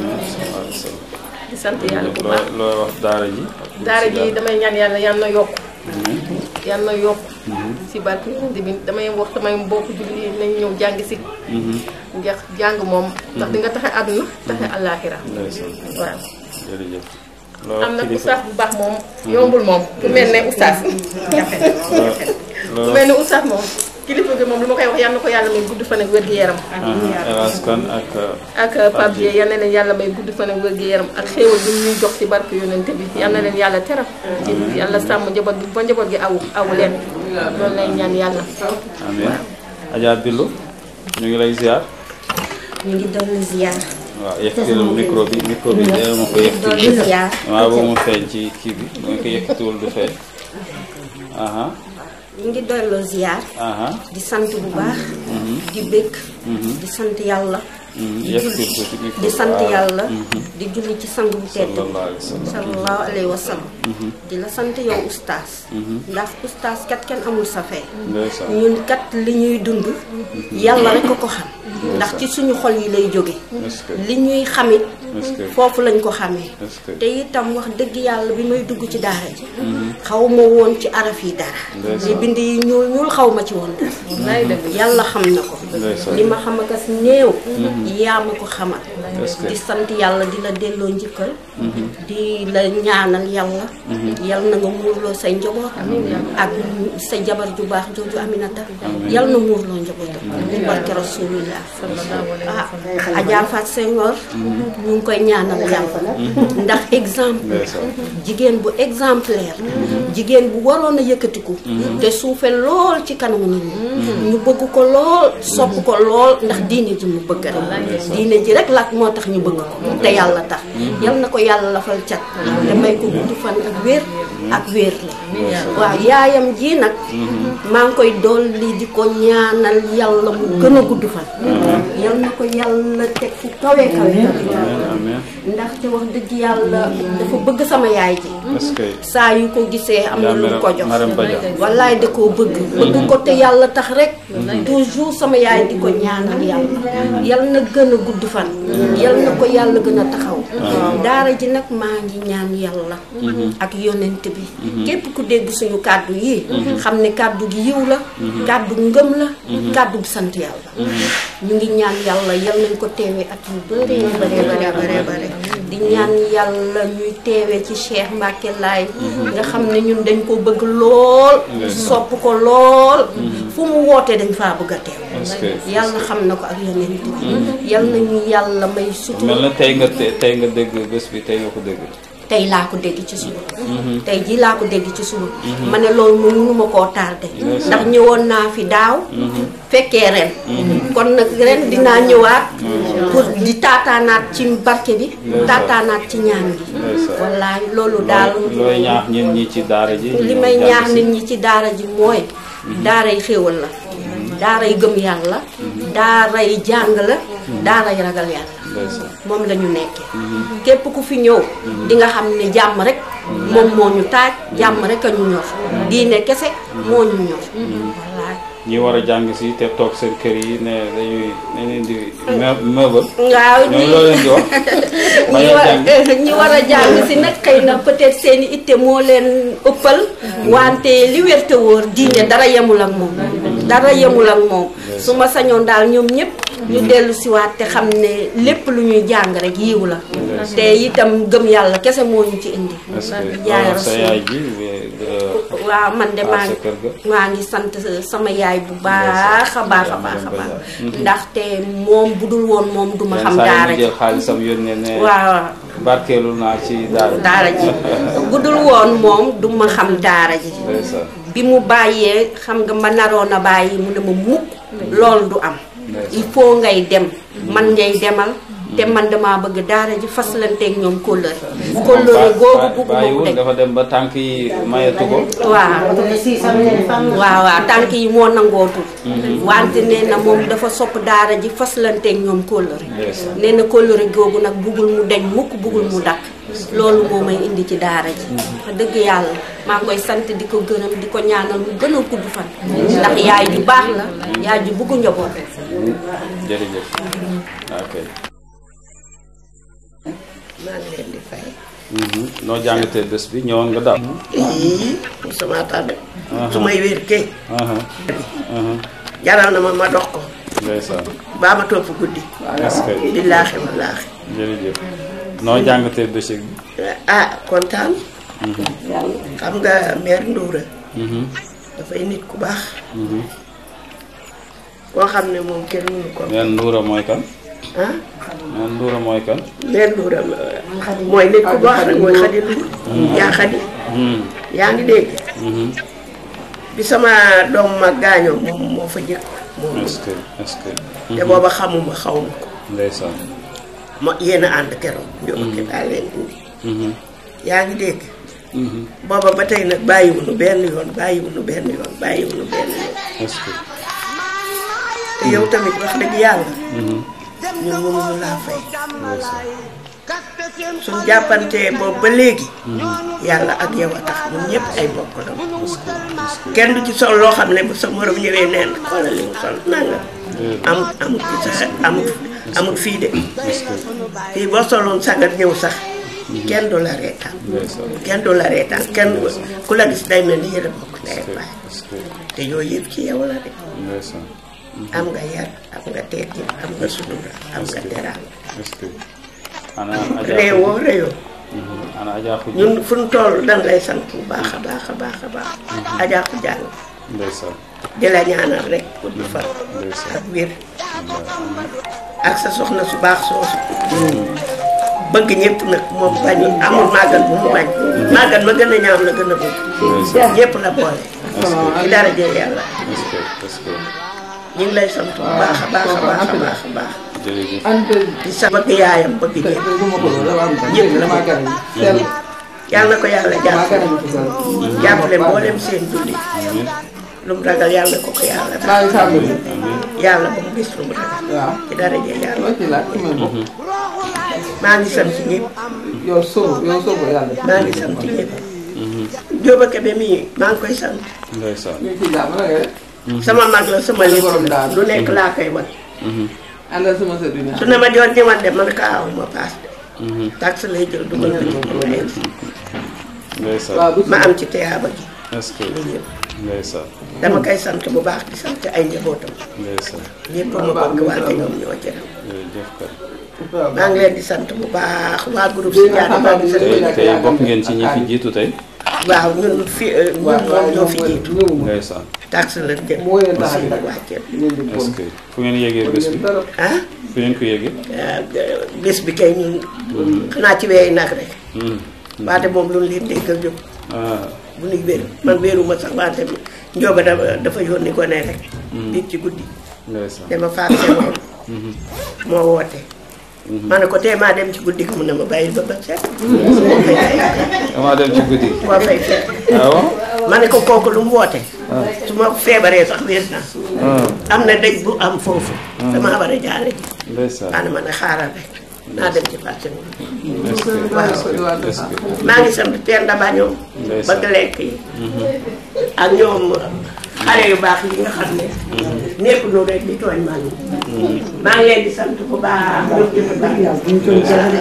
di sant yàlla bu baax. loo loo wax daara ji daara ji damay ñaan yàlla yal na yokk amiin yal na yokk si barke yonent bi damay wax samay mbokk julli nañ ñëw jàng si ndax jàng moom ndax di nga taxe àdduna taxe àllaaxira ndeysaan waaw jërëjëf loo am wax na kilifa oustaz bu baax moom yombul moom ku mel ne oustaz jafe loo ku loo mel ne oustaz moom kilifa gi moom lu ma koy wax yal na ko yàlla may gudd fan ak wér gu yaram El Hadj Kane ak ak Pape Dieye yal na leen yàlla may gudd fan ak wér gu yaram ak xéewal bi ñuy jox ci barke yonent bi yal na leen yàlla teral yàlla sàmm njaboot gi ba njaboot gi awu awu leen loolu lay ñaan yàlla amiin Adja Billo ñu ngi lay ziar ñu ngi doon ziar. waaw yëkkatil micro bi micro bi dee ma ko yëkkatil Doon ziar. waaw boobu mu feeñ ci kii bi bu nga ko yëkkatiwul du feeñ aha ñu ngi doon ziar. aha di sant bu baax. di bëgg. di sant yàlla. di yëkkatil julli tuuti micro di sant waaw. yàlla. Mhm. di julli ci sang bu tedd. sallallahu alayhi wa sallam sallallahu alayhi wa sallam. Mhm. di la sant yow oustaz. Mhm. ndax oustaz kat kenn amul sa fay. ndeysaan ñun kat li ñuy dund. yàlla rek a ko xam. ndax ci suñu xol yi lay jóge est-ce que li ñuy xamit est-ce que foofu lañ ko xamee. est-ce que te itam wax dëgg yàlla bi may dugg ci daara ji. Mhm. xaw ma woon ci araf yi dara. Ndeysaan. li bind yi ñuul ñuul xaw ma ci woon dara. wallaay dëgg yàlla xam na ko. Ndeysaan. li ma xam ak as néew. Mhm. yaa ma ko xamal. Est-ce que- di sant yàlla di la delloo njëkkal. Mhm. di la ñaanal yàlla. Mhm. yal na nga muurloo say njaboot. ak sa jabar ju baax jooju Aminata. Amiin. yal na muurloo njabootam. di barke rasulillah. ah Adja Fatou Senghor. ñu ngi koy ñaanal yàlla. ndax exemple. ndeysaan jigéen bu exemplaire jigéen bu waroon a yëkkatiku te suufe lool ci kanamu nit ñi ñu bëgg ko lool sopp ko lool ndax diine ji mu bëgg rek diine ji rek la moo tax ñu bëgg ko te yàlla tax yal na ko yàlla lafal cat te may ko gudd fan ak wér ak wér la waaw yaayam ji nag maa ngi koy dolli di ko ñaanal yàlla mu gën a gudd fan yal na ko yàlla teg fu kawe kawe ndaxte wax dëgg yàlla dafa bëgg sama yaay ji est-ce que saa yu ko gisee am na lu mu ko jox Marème Badia. wallaay da koo bëgg bëgg ko te yàlla tax rek toujours sama yaay di ko ñaanal yàlla yal na gën a gudd fan yal na ko yàlla gën a taxaw daara ji nag maa ngi ñaan yàlla ak yonent bi képp ku dégg suñu kàddu yi xam ne kàddu gi yiw la kàddu ngëm la kàddu gi sant yàlla ñu ngi ñaan yàlla yal nañ ko teewee at yu bëree bëree bëree bëree bëri di ñaan yàlla ñuy teewee ci Cheikh Mbacke Laay nga xam ne ñun dañ ko bëgg lool sopp ko lool fu mu wootee dañ faa bëgg a teew est-ce que yàlla xam na ko ak yonent bi yal nañu yàlla may sutura mel na tey nga te- tey nga dégg bés bi tey nga ko dégg tey laa ko dégg ci suba tey jii laa ko dégg ci suba ma ne loolu mu mënuma koo tardé ndax ñëwoon naa fi daaw fekkee ren kon nag ren dinaa ñëwaat pour di taataanaat ci barke bi taataanaat ci ñaan gi wallaay loolu daal looy ñaax ñeen ñi ci daara ji li ñu may jàng ñaax si. nit ñi ci daara ji mooy daaray xéewal la daaray gëm yàlla daaray jàng la daaray ragal yàlla ndeysaan moom la ñu nekkee képp ku fi ñëw di nga xam ne jàmm rek moom moo ñu taaj jàmm rek a ñu ñor diine kese moo ñu ñor wallaay ñi war a jàng si te toog seen kër yi ne dañuy dañ leen di me- meubal waaw ñoom loolu leen di wax bañ ñi a war jàng ñi war a jàng si nag xëy na peut-être seeni itte moo leen ëppal wante li wér te wóor diine dara yemul ak moom dara yemul ak moom su ma sañoon daal ñoom ñëpp ñu dellu siwaat te xam ne lépp lu ñuy jàng rek yiw la te itam gëm yàlla kese moo ñu ci indi est-ce que yaay alors sa Rasul. yaay ji we- dara waaw man de maa aar sa ngi kër ga maa ngi sant sama yaay bu baax a baax a baax a baax ndaxte moom bu dul woon moom duma xam saa daara yi ji jël xaalisam yónnee ne waaw barkeelu naa ci daara daara ji bu dul woon moom duma xam daara ji ndeysaan bi mu bàyyee xam nga ma naroon a bàyyi mu ne ma mukk loolu du am il faut ngay dem man ngay demal te man damaa bëgg daara ji faslanteeg ñoom kóllëre kóllëre googu bugg ma bàyyiwul teg dafa dem ba tànk yi mayatu ko waaw waaw waaw tànk yi moo nangootul wante nee na moom dafa sopp daara ji faslanteeg ñoom kóllëre ndeysaan nee na kóllëre googu nag buggul mu deñ mukk buggul mu dakk loolu moo may indi ci daara ji wax dëgg yàlla maa ngi koy sant di ko gërëm di ko ñaanal mu gën a gudd fan ndax yaay ju baax la yaay ju bugg njaboot jërëjëf ok maa ngi leen di fay. Mhm. noo jàngatee bés bi ñëwoon nga daal yii sama tànn. Aha. su may wér kay. aha aha jaral na ma ma dox ko. ndeysaan baa ma topp guddi. est-ce que billaahi wallaahi. jërëjëf noo jàngatee bëccëg bi ah kontaan. xam nga mère Ndoura. Mhm. dafay nit ku baax. Mhm. koo xam ne moom kenn mënu ko. meen Ndoura mooy kan ah meen Ndoura mooy kan mère Ndoura mooy nit ku baax rek mooy xadi Ndour. yaa xadi. Mhm. yaa ngi dégg. Mhm. bi sama doom ma gaañoo moom moo fa jëkk moom est-ce que est-ce que te booba xamuma xaw ma ko. ndeysaan ma yéen a ànd keroog. njóoba ki daal leen indi. Mhm. yaa ngi dégg. Mhm. booba ba tey nag bàyyiwuñu benn yoon bàyyiwuñu benn yoon bàyyiwuñu benn yoon. est-ce que te yow tamit wax dëgg yàlla. Mhm. ñun mënuñu laa fay. suñ jàppantee boobu ba léegi. yàlla ak yow a tax ñun ñëpp ay mbokk la. kenn du ci sol loo xam ne bu sa morom ñëwee neen xoolal li mu sol nanga amut amut ci sa amut amut fii de. fii boo soloon sagar ñëw sax. kenn du la reetaan. kenn du la reetaan kenn ku la gis day mel ni yéen a bokk ndey ak baay. te yooyu yëpp ci yow la de. ndeysaan am nga yar am nga teggin am nga sutura am nga teraanga. est-ce que ana Adja réewoo réewoo. Mhm. ana Adja Khoudia ñun fu ñu toll dañ lay sant bu baax a baax a baax a baax. ajaa ko jàng ndeysaan di la ñaanal rek gudd fan ak wér ak sa soxna su baax soosu. bëgg ñëpp nag moom bañu amul màggal bu mu bañ. màggal ma gën a ñaaw la gën a bëgg. ñëpp la boole. ci dara jël yàlla. est-ce que est-ce que ñu ngi lay sant bu baax a baax a baax a baax a baax. jërëjëf di sa bëgg yaayam bëgg ñëpp ñëpp la bëgg yàlla na ko yàlla jàppale jàppale mboolem seen julli lu mu ragal yàlla ko ko yàlla def yàlla ba mu gis lu mu ragal ci daraja yàlla maa ngi sant ñëpp yow sóobu yow sóobu yàlla. maa ngi sant ñëpp Jóoba Kebe mii maa ngi koy sant ndeysaan sama mag la sama lépp la lu nekk laa koy wan àndal sama sër bi ñaar. su ne ma joon ñëwaat de man kaa aw ma paas de tax lay jël dugal ko ci sama leen ndeysaan ma am ci teyaaba ji est-ce que ndeysaan dama koy sant bu baax di sant ay njabootam ndeysaan ñëpp ma bëgg wante ñoom ñoo ci raw jërëjëf kay maa ngi leen di sant bu baax waa groupe si jaada maa ngi tey sant tey bokk ngeen ci ñi fi jiitu tey waaw ñun fi ñun moom ñoo fi jiitu ndeysaan tax la jël si wàcceel est-ce que fu ngeen yégee bés bi ah fu ngeen ko yégee bés bi kay ñun xanaa ci weey nag rek waate moom lu leen dégg ak jóg ah bu nuy wéru man wéeruma sax wante njóoba dafa dafa yónni gone rek biig ci guddi ndeysaan dama faat seen moo woote ma ne ko tee maa dem ci guddi gi mu ne ma bàyyil ba ba set damaa dem ci guddi gi moo fay fekk ah bon ma ne ko kooku lu mu woote su ma feebaree sax wér na am na dëj bu am foofu damaa war a jaale ji ndeysaan maa ne ma ne xaaral rek naa dem ci fàtte est-ce que waaw est-ce que maa ngi sant Penda Ba ñoom Ndeysaan. bëgg lekk yi ak ñoom xale yu baax yi nga xam ne nekk nu rek di tooñ man maa ngi leen di sant bu baax ñoom jëfe baax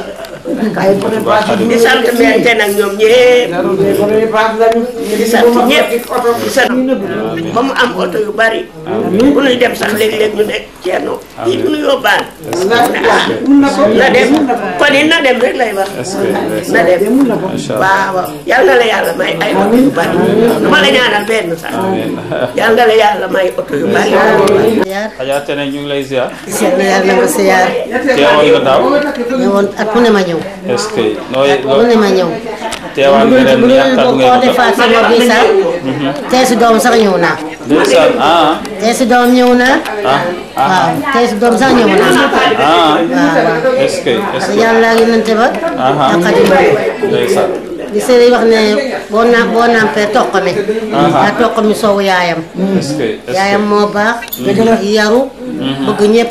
di sant mère te nag ñoom ñëpp di sant ñëpp di sant ba mu am oto yu bari bu ñuy dem sax léeg-léeg ñu nekk ceeno yi bu ñu yóbbaan na dem kon it na dem rek lay wax est-ce que na dem macha allah waaw yal na la yàlla may ay oto yu bari du ma la ñaanal benn sax yal na la yàlla may oto yu bari Adja Tene ñu ngi lay ziar seet na yàlla na ma siyaar teewal nga daaw ñëwoon at mu ne ma ñëw est-ce que nooy mu ne ma ñëw teewal nga ren bu yaakaar boo ngeen ko defaat sama bi sax tey si doom sax ñëw naa ndeysaan ah tey si doom ñëw naa ah waaw tey si doom sax ñëw naa ah waaw est-ce que est-ce waaw que yàlla ngi nante ba ah ak xadim ndeysaan li sëriñ wax ne boo naa boo nampee toq mi Aha. yaa toq mi soowu yaayam est-ce que est-ce yaayam que moo baax yaru bëgg ñëpp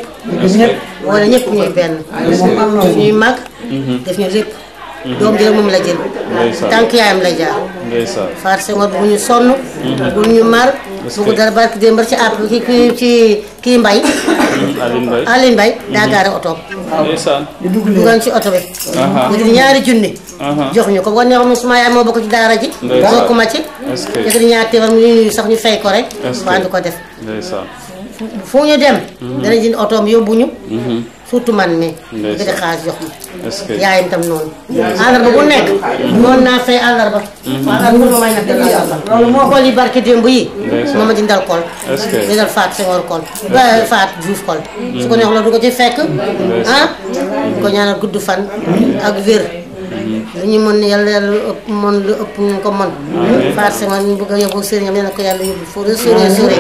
wala ñëpp ñuy benn daf ñuy mag daf ñu lépp doom ji rek moom la jël Ndeysaan. tànk yaayam la jaar ndeysaan Faat Senghor bu ñu sonn bu ñu mar bu ko dara barki démb ci àpp ki ki ci kii mbay Aline Mbaye Aline Mbay daa gaare otoom ndeysaan dugal ci oto bi Aha. yëkkati ñaari junni Aha. jox ñu ko boo neexoon suma yaay moo bokk ci daara ji Ndeysaan. bokk ma ci Est-ce que- yëkkati ñaari téeméer mu ñu sax ñu fay ko rek Est-ce que- waa di ko def ndeysaan fu ñu dem dana jënd otoom yóbbu ñu Mhm. surtout man mi Ndeysaan. yëkkati xaalis jox ma est-ce que yaayam tam noonu àllarba bu nekk noonu naa fay àllarba àllarba bu may nag def àllarba kol yi barke démb yi Ndeysaan. moo ma jëndal kol Est-ce que- jëndal faat Senghor kol ba faat Diouf kol su ko neex la du ko ci fekk ah ko ñaanal gudd fan ak wér lu ñu mën yàlla yàlla lu ëpp mën lu ëpp ñu ko mën faat Senghor ñu bëgg a yóbbu sëriñam nee na ko yàlla yóbbu fu sore sore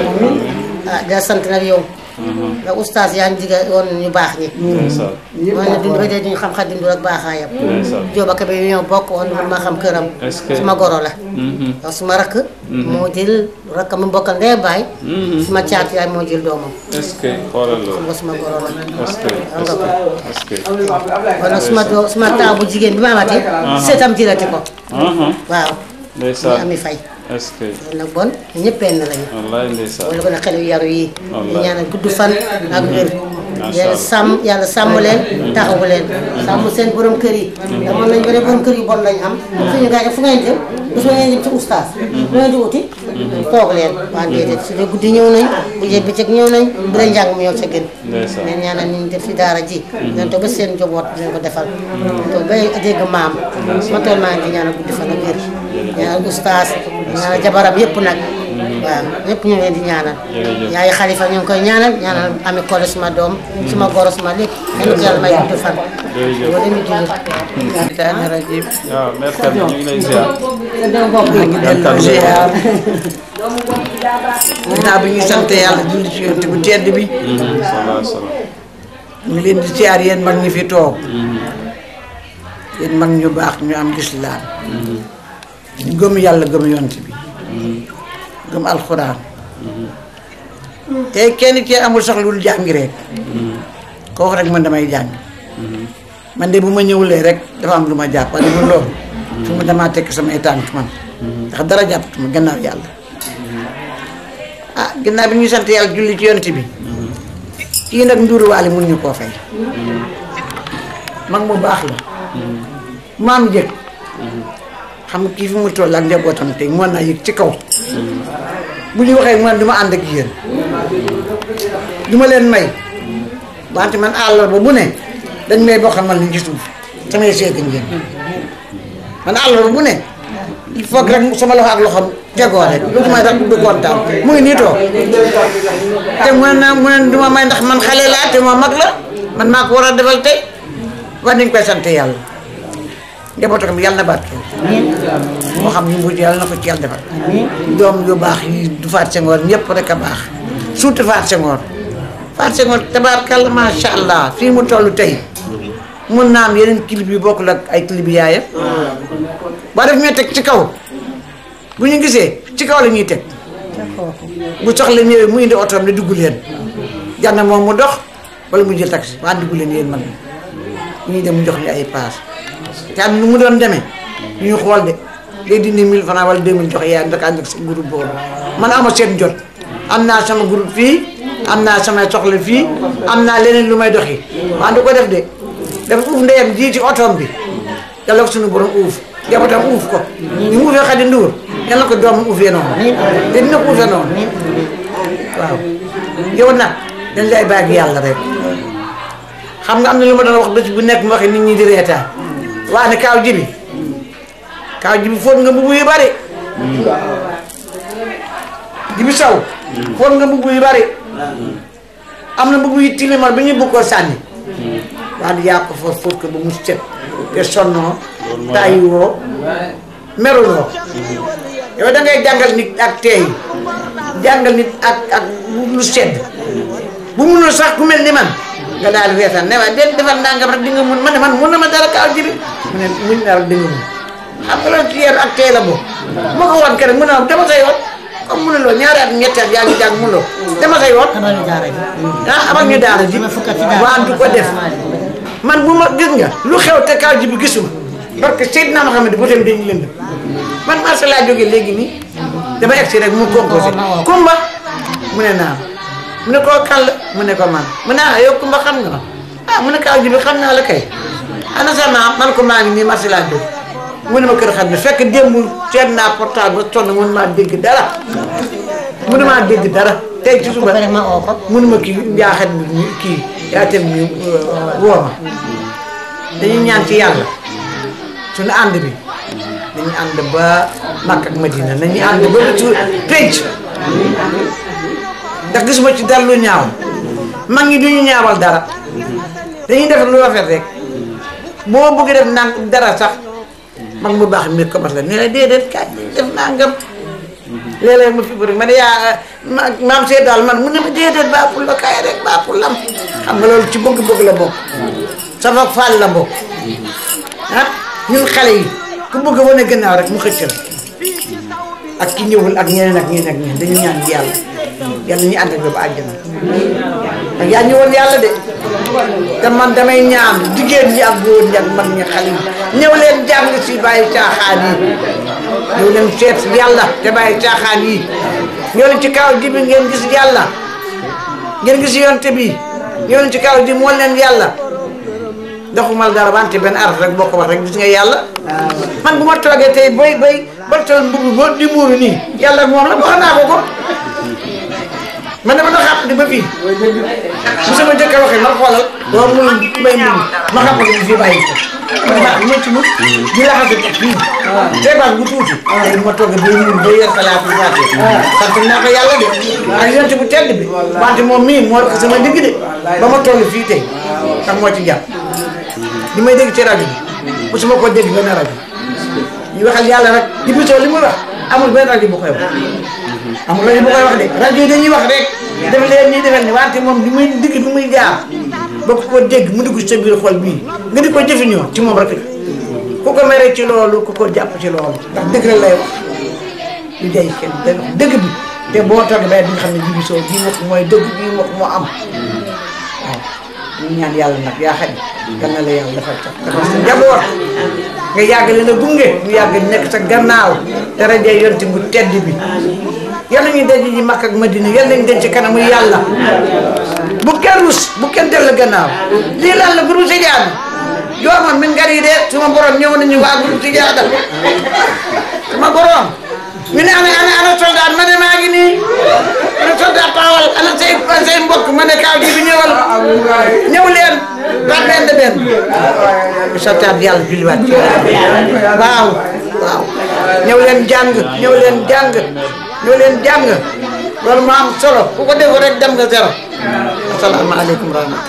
ah da sant nag yow ndax oustaz yaa ngi diga woon ñu baax ñi ndeysaan mooy ne dund ba dee duñu xam xaddim du rek baaxaayam ndeysaan Jóoba Kebe yi ñoo bokk woon man maa xam këram Est-ce que- suma goro la Mhm. ndax suma rakk moo jël rakk mu bokkal ndee baay suma caat yaay moo jël doomam est-ce que xoolal xam loolu nga suma goro la est-ce que xam nga ko est-ce que kon nag suma doo suma taaw bu jigéen bi ma amati seetam jëlati ko Mhm. waaw ñu ndeysaan ami fay est-ce que loolu nag bon ñu ñëpp benn lañu wallaay ndeysaan wala ko ne xel yu yaru yi ñu Wallaay. ñaanal gudd fan ak wér Macha yàlla Allah. sàmm yàlla sàmm leen taxawu leen sàmm seen borom kër yi damoon nañ ba ne borom kër yu bon lañ am suñu gars yi fu ngeen jëm du su ngeen jëm ci oustaz lu ngeen di uti toog leen waa déedéet su dee guddi ñëw nañ bu dee bëccëg ñëw nañ bu dee njàng mu ñëw ca gën ndeysaan leen ñaanal ñu def fi daara ji leen toog ba seen njaboot leen ko defal toog ba dégg maam ma tool maa ngi di ñaanal guddi fan ak wér ñaanal oustaz ñaanal jabaram yëpp nag waaw ñëpp ñu ngi leen di ñaanal Jërëjëf. yaay xalifa ñu ngi koy ñaanal ñaanal ami kole suma doom suma goro suma lépp yéen ko yàlla may gudd fan jërëjëf loolu mi julli Seytaane rajim. waaw mère Kane ñu ngi lay ziar maa ngi delloo ziar. ginnaaw bi ñu sant yàlla julli ci yonent bu tedd bi. sallallahu alayhi wa sallam ñu ngi leen di siyaar yéen mag ñi fi toog yéen mag ñu baax ñu am lislaam ñu gëm yàlla gëm yont bi gëm alxuraan te kenn ci amul sax lu jàngi rek ko wax rek man damay jàng man de bu ma ñëwulee rek dafa am lu ma jàpp waaye bu loolu fu mu damaa tekk samay tànk man ndax dara jàppatuma gannaaw yàlla ah gannaaw bi ñuy sant yàlla julli ci yont bi kii nag nduuruwaale mun ñu koo fay mag mu baax la maam jëkk xam nga kii fi mu toll ak njabootam tey mën naa yëg ci kaw bu ñu waxee man du ma ànd ak yéen du ma leen may wante man àllarba bu ne dañ may boo xamal ni ci suuf samay seeti ngeen man àllarba bu ne il faut que rek sama loxo ak loxoom tegoo rek lu may tax du kontaan mu ngi nii toog te mu ne mu ne du ma may ndax man xale laa te ma mag la man maa ko war a defal tey war nañ koy sant yàlla njabootam yàlla na barkeel moo xam ñu mujj yàlla na ko ci yàlla defal doom yu baax yi du faat sengoor ñëpp rek a baax surtout faat sengoor faat sengoor tabaarkalla macha allah fii mu toll tey mun naa am yeneen clip yu bokkul ak ay clip yaayam ba def ñuy teg ci kaw bu ñu gisee ci kaw la ñuy teg bu soxla ñëwee mu indi otoom ne dugg leen jànn moom mu dox wala mu jël taxi waa dugg leen yéen man ñuy dem mu jox ñu ay paas te am nu mu doon demee ñu xool de day dindi 1000 francs wala 2000 jox yaay ndax ànd ak sa groupe boobu man ama seen jot am naa sama groupe fii am naa samay soxla fii am naa leneen lu may doxi waa du ko def de dafa uuf ndeyam ji ci otoom bi yàlla ko suñu borom uuf jabatam uuf ko ñu mu uufee Xadi Nduur yàlla ko doom uufee noonu te dina ko uufee noonu waaw yow nag dañ lay bàyyi yàlla rek xam nga am na lu ma doon wax bés bu nekk mu waxee nit ñi di reetaan waa ne kaaw jibi kaaw jibi foot nga mbubu yu bari jibi saw foot nga mbubu yu bari am na mbubu yu tilimal bi ñu bëgg koo sànni waa di yaa ko fa fóot ko ba mu set te sonnoo tàyyiwoo meruloo yow da ngay jàngal nit ak teey jàngal nit ak ak lu sedd bu munul sax ku mel ni man nga daal di reetaan ne waaye den defal nangam rek di nga mun ma ne man mun na ma dara kaaw jibi mu ne muñ na rek di nga mun xam nga loolu ci yar ak tey la boobu ma ko woon keneen mu ne ma dama sa yoon comme munuloo ñaari at ñetti at yaa ngi jàng munuloo dama sa yoon ah abal ñu daara ji waa du ko def man bu ma gis nga lu xew te kaaw jibi gisuma parce que Seydina Mohamed bu tam dañu lënd man marché laa jógee léegi nii dama egsi rek mu composé kumba mu ne naam mu ne koo kàll mu ne ko man mu ne ah yow kumba xam nga ma ah mu ne kaaw jibi xam naa la kay ana sa maam man ko maa ngi nii marché laa jóg mu ne ma kër xam ne fekk démb seet naa portable ba sonn mun maa dégg dara mun maa dégg dara tey ci suba mun ma kii njaaxat bi kii yaa tem ñu woo ma dañuy ñaan ci yàlla suñu ànd bi dañuy ànd ba Makka ak Madina nañu ànd ba lu ci pénc ndax gisuma ci dara lu ñaaw mag ñi duñu ñaawal dara dañuy def lu rafet rek boo bëgg def nang dara sax mag mu baax mi commencé la ne la déedéet kaay def nangam léeg-léeg ma fi bëri ma ne yaa maam see daal man mu ne ma déedéet baaxul la kaay rek baaxul lam xam nga loolu ci bëgg-bëgg la bokk safa faal la bokk ah ñun xale yi ku bëgg a wane gannaaw rek mu xëccal ak ki ñëwul ak ñeneen ak ñeneen ak ñeneen dañu ñaan yàlla yàlla ñu ànd ak ba àjjana ak yaa ñëwoon yàlla de te man damay ñaan jigéen ñi ak góor ñi ak mag ñi xale yi ñëw leen jàng si bàyyi caaxaan yi ñëw leen seet yàlla te bàyyi caaxaan yi ñëw leen ci kaw ji bi ngeen gis yàlla ngeen gis yonte bi ñëw leen ci kaw ji moo leen yàlla doxumal dara wante benn araf rek boo ko wax rek gis nga yàlla man bu ma toogee tey bay bay ba tol mbubb ba di muuru nii yàlla moom la wax naa ko ko man dama doon xàpp di ba fii bu sama jëkkër waxee ma xoolal doo mun may mun ma xam ko fii bàyyi ko ma ne ma ci mun di laxase ko fii teebaat bu tuuti tey bu ma toogee bay mun bay yer salaatu faate sant naa ko yàlla de ak yonte bu tedd bi wante moom mii moo ko sama digg de ba ma toll fii tey sax moo ci jàpp li may dégg ci rajo bi mosuma ko dégg benn rajo ñu waxal yàlla rek di bisoo li muy wax amul benn rajo bu koy wax amul rajo bu koy wax de rajo yi dañuy wax rek def leen nii defal ni wante moom li muy digg bi muy jaar ba ku ko dégg mu dugg sa biir xol bii nga di ko jëfandikoo ci moom rek la ku ko mere ci loolu ku ko jàpp ci loolu ndax dëgg la lay wax lu jay kenn day wax dëgg bi te boo toogee ba di nga xam ne jibi soo bii wax mooy dëgg bii wax moo am waaw ñu ñaan yàlla nag yaa xam yal na la yàlla defal sax dafa sa njaboot nga yàgg leen a gunge ñu yàgg nekk sa gannaaw te rajo yonti bu tedd bi yal nañu daje ji Makka ak Madina yal nañu denc kanamu yàlla bu kenn rus bu kenn dellu gannaaw lii lan la guru sijaada joomoon min ngari de suma borom ñëw nañu waa guru sijaada suma borom mi ne ana ana ana soldat ma ne maa ngi nii ana soldat taxawal ana say say mbokk ma ne kaaw ji bi ñëwal ñëw leen par benn benn bi santaat yàlla julliwaat ci waaw waaw ñëw leen jàng ñëw leen jàng ñëw leen jàng loolu moo am solo ku ko def rek dem nga zéro asalaamaaleykum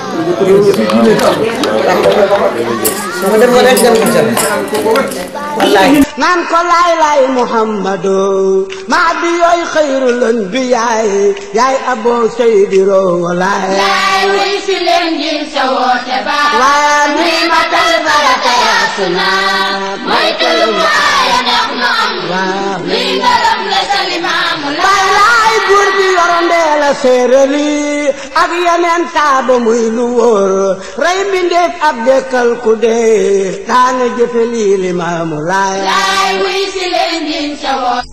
rahmatulah mu dem rek dem nga zéro wallahi naan ko laay laay muhammadu maa di yooy xayrul anbiyaay yaay aboo seydiro walaay laay wuy si leen ngir sa woote ba waa nuy matal baraka yaa suna mooy tulu mu aaya ndax nu am luy ngaram la sa limaamu baay laay buur bi yorondee la séerali ak yeneen saaba muy lu wóor rey mbindeef ab dekkal ku dee daana jëfe lii limaamu laay laay wuy si leen ngir sa woote